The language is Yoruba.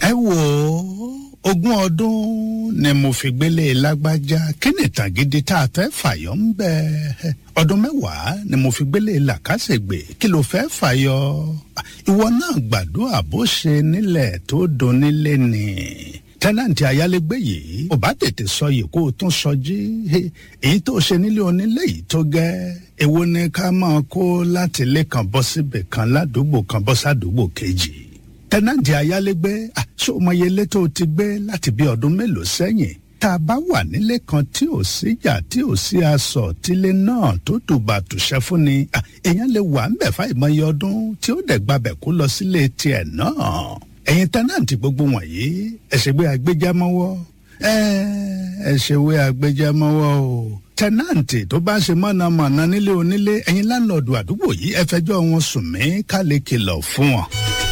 ẹ wò ó ogún ọdún ni mo fi gbélé lágbájá kí ni ìtàn gidi tá a fẹ́ fàyọ ń bẹ ọdún mẹ́wàá ni mo fi gbélé làkàṣègbè kí ló fẹ́ fàyọ ìwọ náà gbàdúrà bó ṣe nílẹ̀ tó donílé ni tẹ́nàntì ayálégbé yìí ò bá tètè sọ yìí kó o tún sọ jí èyí tó ṣe nílé onílé yìí tó gẹ́ èwo ni ká máa kó láti ilé kan bọ́ síbì kan ládùúgbò kan bọ́ sádùúgbò kejì tẹ́nàntì ayálégbé ṣé o mọye ilé tó ti gbé láti bí ọdún mélòó sẹ́yìn tá a bá wà nílé kan tí ò síjà tí ò sí aṣọ tílé náà tó tùbà tùṣẹ́ fún ni èèyàn lè wà ń bẹ̀ fáìmọye ọdún tí ó dẹ̀ gbabẹ̀ kó lọ sílé tiẹ̀ náà ẹ̀yin tẹ́nàntì gbogbo wọ̀nyí ẹ̀ṣẹ̀gbé agbẹjámọ́wọ́ ẹ̀ṣẹ̀wé agbẹjámọ́wọ́ o tẹ́nàntì tó bá ṣe mọ̀nàmọ̀nà nílé onílé ẹ̀yin láńlọ́ọ̀dù àdúgbò yìí ẹ fẹjọ́ wọn sùn mí ká lè kìlọ̀ fún wọn.